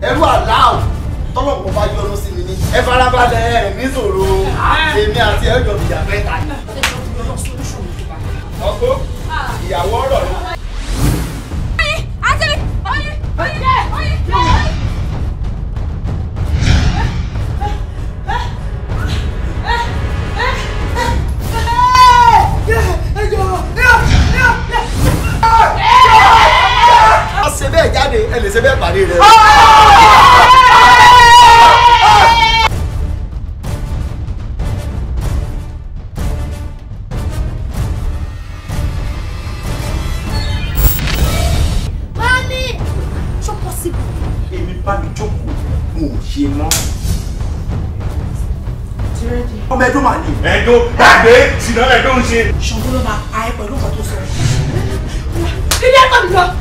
ẹrú àláò tọ́lọ́pọ̀ bá yọnu sí mi ní ẹ farabalẹ̀ ẹ níṣòro èmi àti ẹjọ́ ìyá mẹ́ta ni. ọkọ ìyàwó ọ̀rọ̀ ni. a ṣe bẹ́ẹ̀ jáde ẹ lè ṣe bẹ́ẹ̀ pàdé rẹ. Mami! Ṣó possible? èmi bá mi jókòó mo ò ṣe mọ́. ọmọ ẹdún màá ní. ẹ̀dọ́ gbàgbé ṣìnà ẹ̀dọ́ ń ṣe. Ṣàngó ló máa pa ẹ́ pẹ̀lú nǹkan tó sọ. Ilé ẹ̀kọ́ mi lọ!